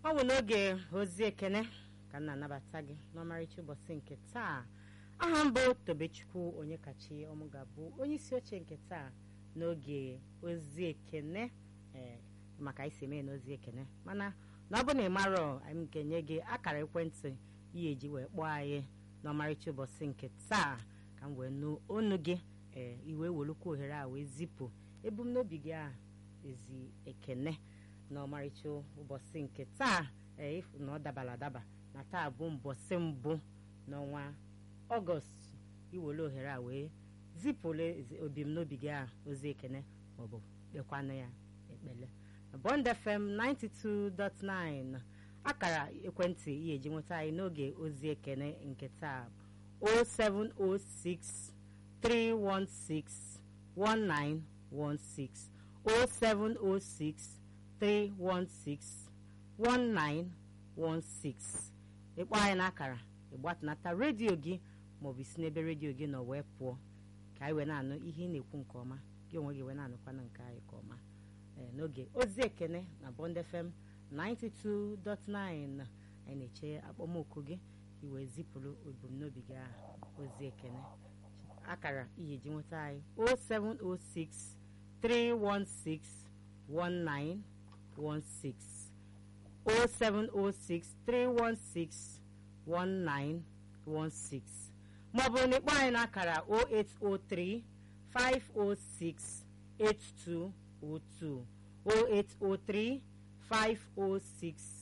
ọ bụ n'oge ozi ekene ka m na-anabata gị n'ọmarịcha ụbọchị nke taa aha mbụ tobechukwu onye kachi ọmụ ga-abụ onye isi oche nke taa n'oge ozi ekene ee maka anyị si eme n'ozi ekene mana na ọ bụ na ị marọ anyị ga-enye gị akara ekwentị ihe eji wee kpọọ anyị n'ọmarịcha ụbọchị nke taa ka m wee nụ onu gị ee iwe welukwa ohere a wee zipụ ebumnobi gị a ezi ekene n'ọmarịcha ụbọchị nke taa ee ịfụ na ọ dabara adaba na taa bụ mbọsị mbụ n'ọnwa ọgọst iwere ohere a wee zipụle obimnobi gị a ozi ekene maọbụ kpekwanụ ya ekpele Bond FM 92.9 akara ekwentị ihe eji nweta anyị n'oge ozi ekene nke taa 0706 316 1916 0706 316 1916 ịkpọ anyị n'akara ịgbatunata redio gị maọbụ isi n'ebe redio gị nọ wee pụọ ka anyị wee na-anụ ihe ị na-ekwu nke ọma gị onwe gị wee na-anụkwana nke anyị nke ọma n'oge ozi ekene na Bond FM 92.9 anyị na-eche akpọmoku gị iwee zipụrụ ebumnobi gị ahụ ozi ekene akara ihe ji nweta anyị 0706 316 1916 0706 316 1916 maọbụ na ịkpọ anyị n'akara 0803 506 8202 0803 506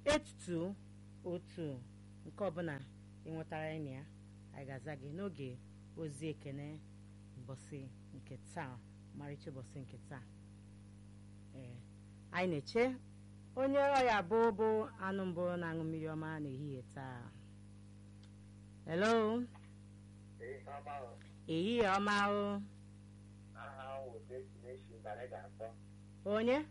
8202 nke ọbụla ịnwetara anyị na ya anyị ga-aza gị n'oge ozi ekene mbọsị nke taa marịcha ụbọchị nke taa ee anyị na-eche onye ọya bụ bụ anụ mbụ na-aṅụ mmiri ọma n'ehihie taa hello ehihie ọma o onye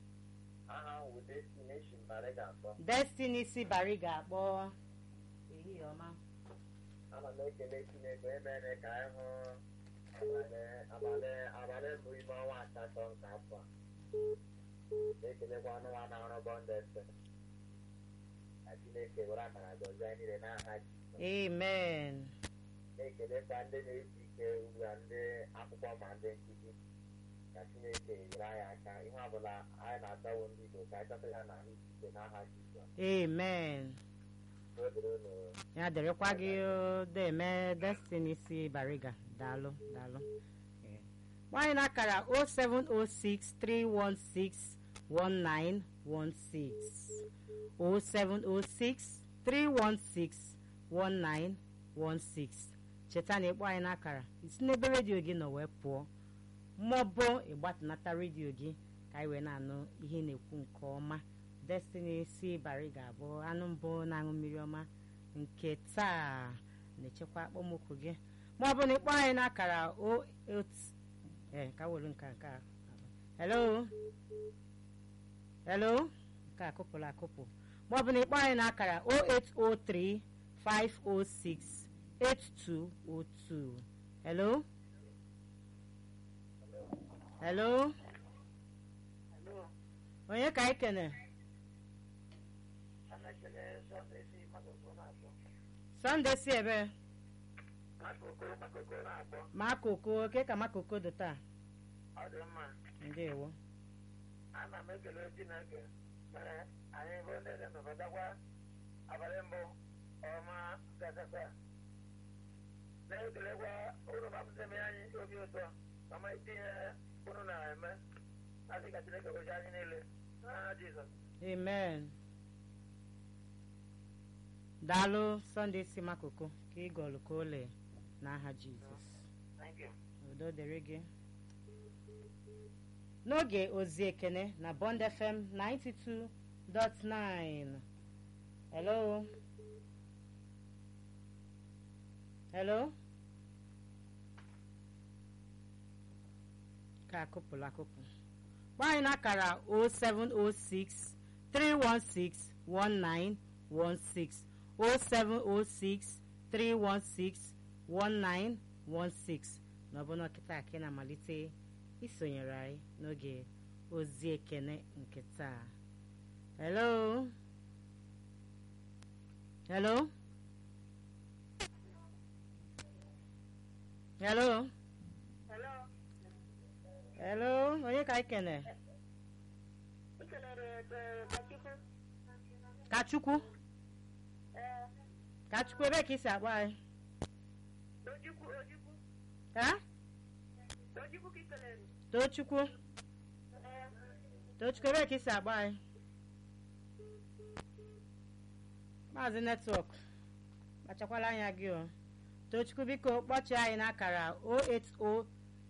destiny si bari ga-akpọ ehihie ọma ana m ekele chineke emere ka anyị hụ abalị abalị mbụ ime ọnwa asatọ nke afọ a na-ekelekwa ọnụ nwa na-arụ bọndụ efe ka chineke were akara gọzie anyị niile n'aha Jizọs amen na-ekelekwa ndị na-esi ike ugbu a ndị akwụkwọ ma ndị nkụzi ka chineke nyere anyị aka ihe ọbụla anyị na-atawo ndị Igbo ka anyị chọta ya na ahụ ike n'aha Jizọs amen n'odoro unu ya dịrịkwa gị deme destiny si bariga daalụ daalụ Ee. gbanyị n'akara 0706 316 1916 0706 316 1916 cheta na ịkpọ anyị n'akara isi n'ebe redio gị nọ wee pụọ maọbụ ịgbatunata redio gị ka anyị wee na-anụ ihe ị na-ekwu nke ọma destiny si bari ga-abụ anụ mbụ na-aṅụ mmiri ọma nke taa na-echekwa akpọmokwu gị maọbụ na ịkpọ anyị n'akara o ee ka were nke nke a hello hello nke a kụpụrụ akụpụ maọbụ na ịkpọ anyị n'akara 0803 506 8202 hello hello onye ka anyị kene sọnde si ebe makoko oke ka makoko dị taa ọ dị mma ndewo ana m ekele chineke mere anyị bụ ndị na-emepụtakwa abalị mbụ ọma gasasa na-ekelekwa unu mapụtame anyị obi ụtọ mama itinye unu na-eme asị ka chineke gozie anyị niile n'aha jizọs amen daalụ sọnde si makoko ka ị gọlụ ka ole n'aha jizọs thank you udo dịrị gị n'oge ozi ekene na bond fm 92.9 hello hello ka akụpụrụ akụpụ gbanyị n'akara 0706 316 1916 0706 316 1916 n'ọbụna kịta ka ị na-amalite isonyere anyị n'oge ozi ekene nke taa hello hello hello Hello. hello onye ka anyị kene Ị kelere eh, Kachukwu? kachukwu Eh, kachukwu ebe ka isi akpọ anyị Ojukwu, Ojukwu. ha Ojukwu ka ị kelere? tochukwu Eh, tochukwu ebe ka isi akpọ anyị maazị netwọk kpachakwala anya gị o tochukwu biko kpọchie anyị n'akara 080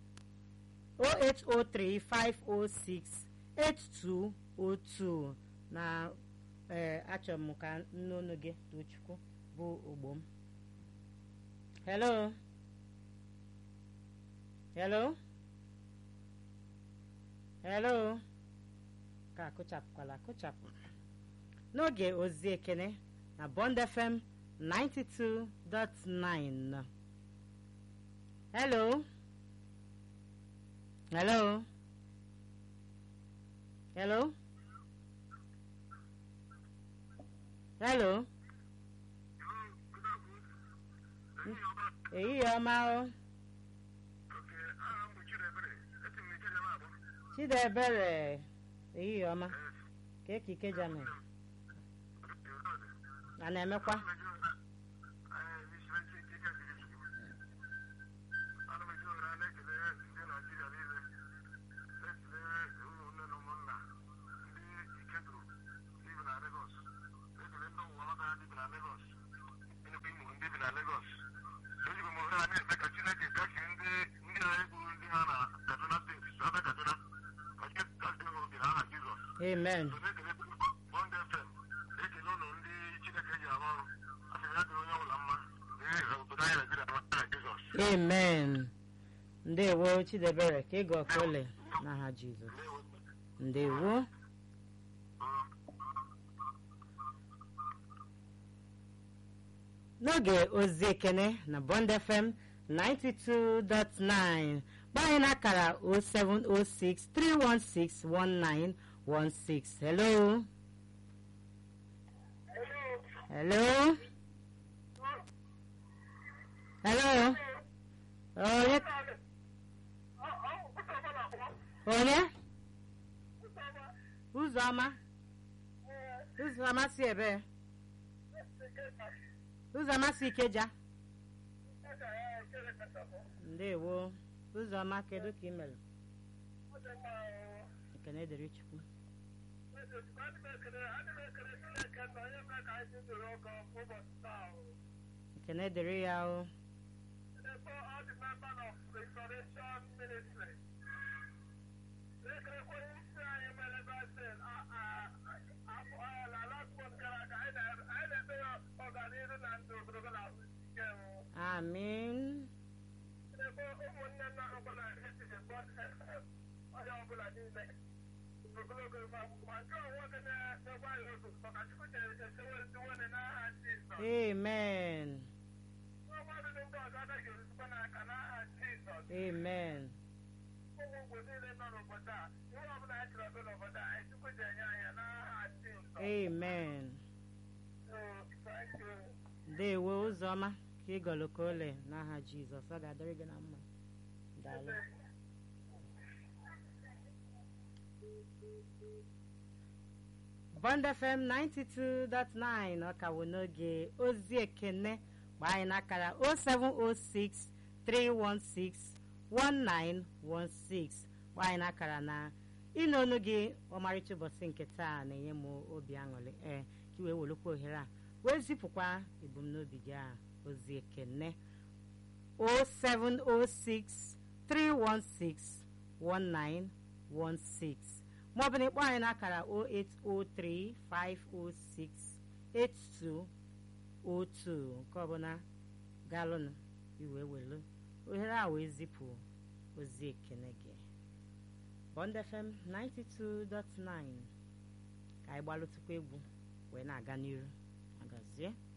08035068202 na ee achọrọ m ka nnụnụ gị tochukwu bụ ogbo m hello hello hello ka akụchapụkwala akụchapụ n'oge ozi ekene na bond fm 92.9 hello hello hello hello ehihie ọma o chidebere ehihie ọma ka ekike jame a na-emekwa amen amen ndewo chidebere ka ịga ọkole n'aha jizọs ndewo n'oge ozi ekene na bond fm 92.9 gba anyị n'akara 0706 316 1916 hello hello. hello hello onye onye ụzọma ụzọma si ebe ụzọma si ikeja ndewo ụzọma kedu ka ị mere ekene dịrị chukwu ekene dịrị ya o amin amen amen amen ndewo ụzọma ka ịgọlụ ka ole n'aha jizọs ọ ga-adịrị gị na mma daalụ bond fm 92.9 ọ ka wụ n'oge ozi ekene gbaa anyị n'akara 0706 316 1916 gbaa anyị n'akara na ịnụ ọnụ gị ọmarịcha ụbọchị nke taa na-enye m obi aṅụrị ee ka i wee welukwa ohere a wee zipụkwa ebumnobi gị a ozi ekene 0706 316 1916 maọbụ na ịkpọ anyị n'akara 0803 506 8202 nke ọbụla galụnụ iwee welu ohere a wee zipụ ozi ekene gị Bond FM 92.9 ka anyị gbalụtụkwa egwu wee na-aga n'iru agazie